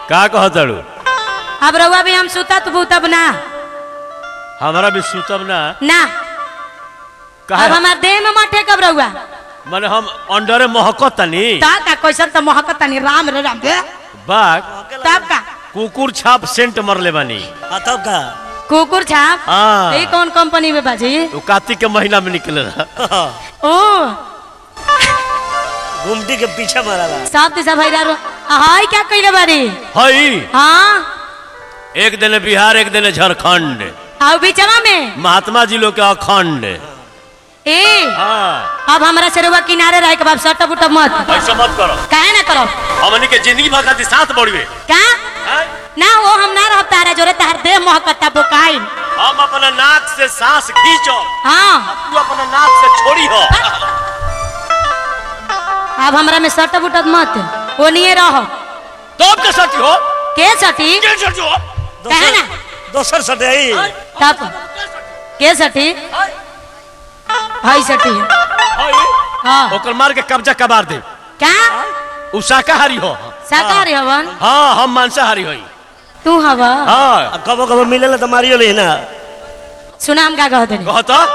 का कहतड़ू अब रउआ भी हम सुतत भूतब ना हमारा भी सुतब ना ना अब कहा हमार देह में मटे कब रउआ माने हम अंडरे महकत तनी ता का कैसन तो महकत नहीं राम रे राम दे बाग तब का कुकुर छाप सेंट मरले बानी हाँ तब का कुकुर छाप हाँ। ये कौन कंपनी में बाजी वो कार्तिक के महीना में निकले रहा ओ घुमटी के पीछे मारा बा सब दिशा भैरा रो हाय क्या कइले बारी हई हाँ एक दिन बिहार एक दिन झारखंड आओ बीचवा में महात्मा जी लोग के अखंड ए हाँ अब हमरा से रउआ किनारे रह के बाप सट बुट मत ऐसा मत करो काहे ना करो हमनी के जिंदगी भर खातिर साथ बढ़वे का हैं? ना वो हम ना रह तारा जोरे तार देह महकता बुकाइन हम अपना नाक से सांस खींचो हाँ तू अपना नाक से छोड़ी हो अब हमरा में सट बुटत मत वो नहीं रहो तो अब के सटी हो के सटी के सटी हो कहे ना दोसर सटे आई तब के सटी हाई सटी हई हाँ ओकर मार के कब्जा कबार दे क्या उ शाकाहारी हो शाकाहारी हवन हाँ हम मांसाहारी होई तू हवा हाँ कबो कबो मिलेला तो मारियो ले ना सुना हम का कहते नहीं कहो तो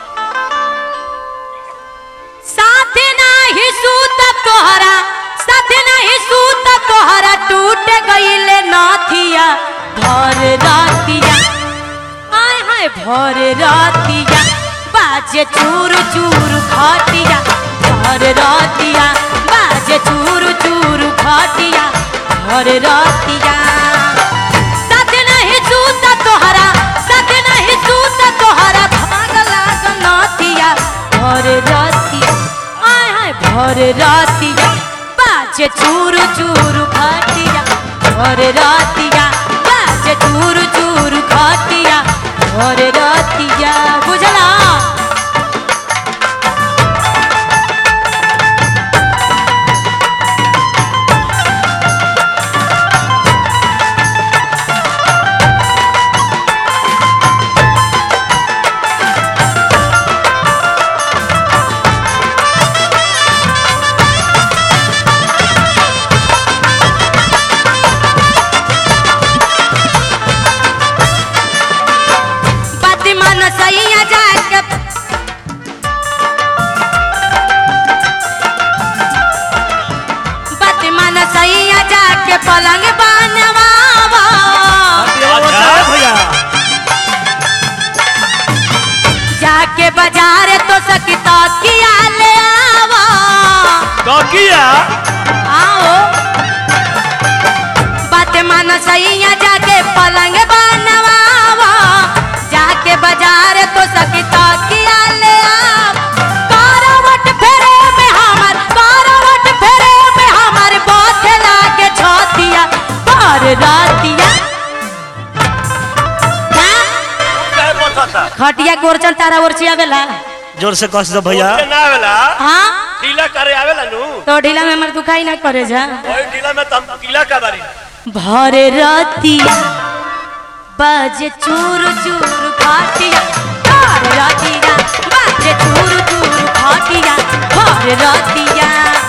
साथ नाही सूत तोहरा साथ नाही सूत तोहरा टूट गईले नाथिया भर रातिया हाय हाय भर रातिया बाजे चूर चूर खाटिया भर रातिया बाजे चूर चूर खाटिया भर रातिया साथ नहीं सूत तोहरा साथ नहीं सूत तोहरा भाग लाग नाथिया भर रातिया आय हाय भर रातिया बाजे चूर चूर खाटिया भर रातिया बाजे चूर चूर खाटिया भर रातिया बुझला बात मन सैया जाके बात मन सैया जाके पलंग बनवावा अच्छा। भैया जाके बाजार तो सकता किया ले आवा तो किया आओ बात मन सैया जाके पलंग बनवावा जाके बाजार तो सकता किया ले आव करवट फेरे में हमर करवट फेरे में हमर बात लागे छतिया पर रातिया हाँ? कहे बताता खटिया गोरचन तारा ओरची आवेला जोर से कस दो भैया के ना आवेला हाँ ढीला करे आवेला नु तो ढीला में हमर दुखाई ना करे जा ओए ढीला में तम ढीला का बारी भर रातिया बाजे चूर चूर खाटिया भर रातिया बाजे चूर चूर खाटिया भर रातिया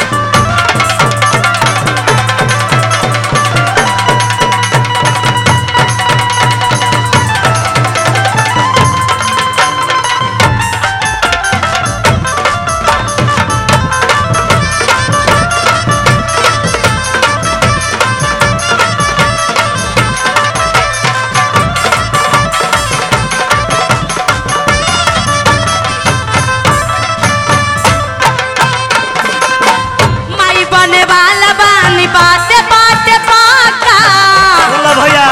माई बने वाला बानी बाते बाते पाका बोला भैया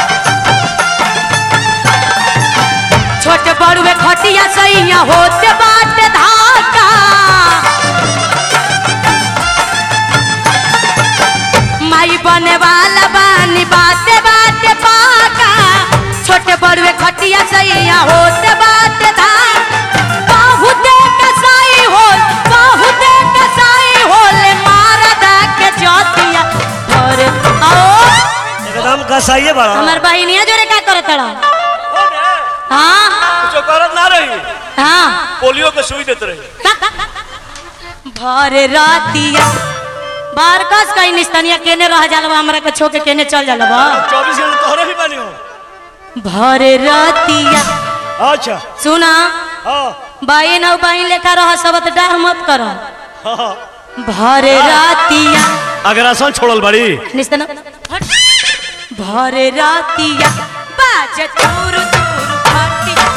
छोटे बड़ुए खटिया सैया होते बाटे धाका माई बने वाला बानी बाते बाते पाका छोटे बड़ुए खटिया सैया होते बाटे धाका बहुते कसाई होल बहुते कसाई होले मारा दा के जोतिया और आओ एकदम कसाइए बड़ा हमार बहिनिया जोरे का करत रहा हो ने हाँ कुछ करत ना रही हाँ पोलियो के सुई देते रही भर रातिया बारकस कहीं निस्तनिया केने रह जाला हमरा के छो के केने चल जाला बा चौबीस घंटे तोहरे भी बनी हो भरे रतिया अच्छा सुना हाँ बाइन और बाइन लेखा रह सबत डाह मत कर हाँ भरे रतिया अगर आसान छोड़ल बड़ी निस्तना हट। भरे रतिया बाज चूर चूर खटिया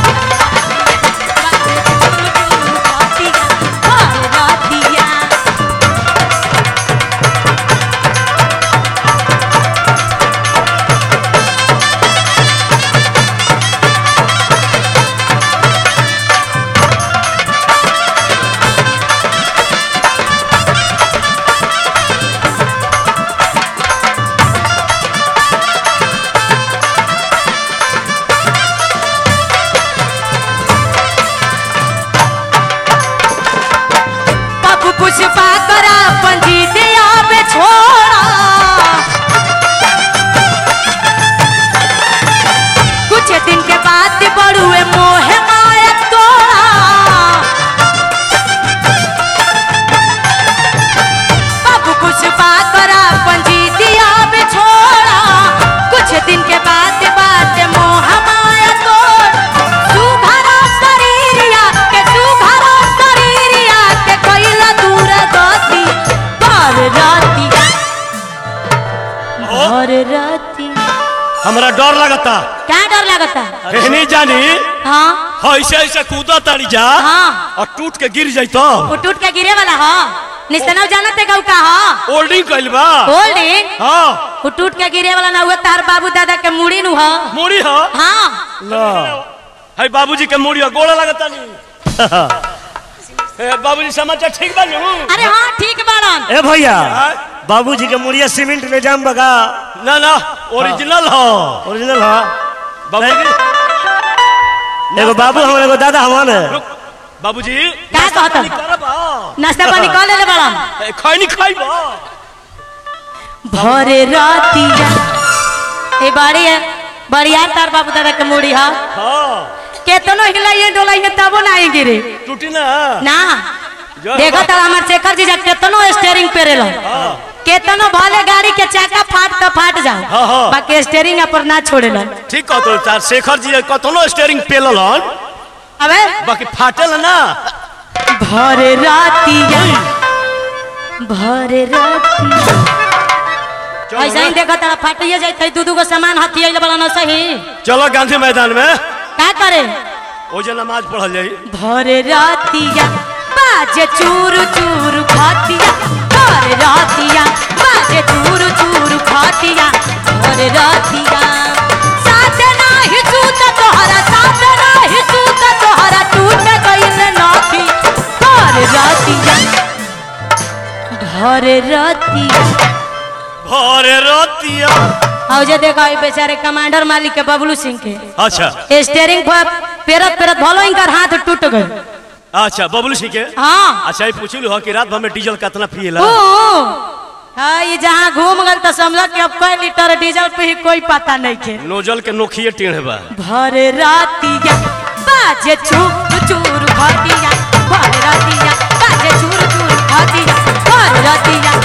बाज चूर चूर खटिया भरे रतिया बाबू पुष्पा करा पंजी दिया पे छोड़ा कुछ दिन के बाद बड़ुए मोह माया तोड़ा बाबू पुष्पा करा पंजी दिया पे छोड़ा कुछ दिन के बाद बात मोह माया तोड़ सुघरा शरीरिया के सुघरा शरीरिया के कैला दूर गति पर राती भर राती हमरा डर लगता क्या डर लगता कहनी जानी हाँ ऐसे ऐसे कूदा तारी जा हाँ और टूट के गिर जाई तो वो टूट के गिरे वाला हा निस्तनव जानते गौ का हा होल्डिंग कइल बा होल्डिंग हाँ वो टूट के गिरे वाला ना हुआ तार बाबू दादा के मुड़ी नु हा मुड़ी हो हाँ ला है बाबूजी के मुड़ी हो गोड़ा लगता नहीं ए, बाबूजी समाचार ठीक बा नु अरे हाँ ठीक बाड़न ए भैया हाँ? बाबूजी के मुड़िया सीमेंट ले जाम बगा ना ना ओरिजिनल हो ओरिजिनल हाँ बाबूजी एगो बाबू हमारे एगो दादा हमारे रुक बाबूजी का कहता करबा नाश्ता पानी कर ले बाड़न ए, खैनी खाइबा भरे रातिया ए बाड़ी है बढ़िया तार बाबू दादा के मुड़ी हा हाँ केतनो हिलाइए डोलाइए तबो ना आई गिरे टूटी ना ना जो देखो तो हमार शेखर जी जब केतनो स्टेयरिंग पे रेलो हाँ केतनो भले गाड़ी के चाका फाट तो फाट जाओ हाँ, हाँ। बाकी स्टेयरिंग पर ना छोड़ेलो ठीक कह तो चार शेखर जी कतनो स्टीयरिंग पेलल हन अबे बाकी फाटेल ना भरे रातिया भरे रातिया चलो ऐसा ही ना। देखो तारा फाटिए जाते दू दू गो सामान हथियाइल वाला ना सही चलो गांधी मैदान में का करे ओ जे नमाज पढ़ल जाई भरे रातिया बाजे चूर चूर खातिया भरे रातिया बाजे चूर चूर खातिया भरे रातिया साथ नाही सूत तोहरा साथ नाही सूत तोहरा टूट गइल नाथी भरे रातिया भरे रातिया भरे रतिया और जे देखा ई बेचारे कमांडर मालिक के बबलू सिंह के अच्छा स्टेयरिंग पर पेरत पेरत भलो इनकर हाथ टूट गए अच्छा बबलू सिंह के हाँ अच्छा ये पूछलू हो कि रात भर में डीजल कितना पिएला ओ, हाँ ये जहाँ घूम गल तो समझ कि अब कई लीटर डीजल पे ही कोई पता नहीं के नोजल के नोखिए टेढ़ बा भरे रातिया बाजे चूर चूर घटिया भरे रातिया बाजे चूर चूर घटिया भरे रातिया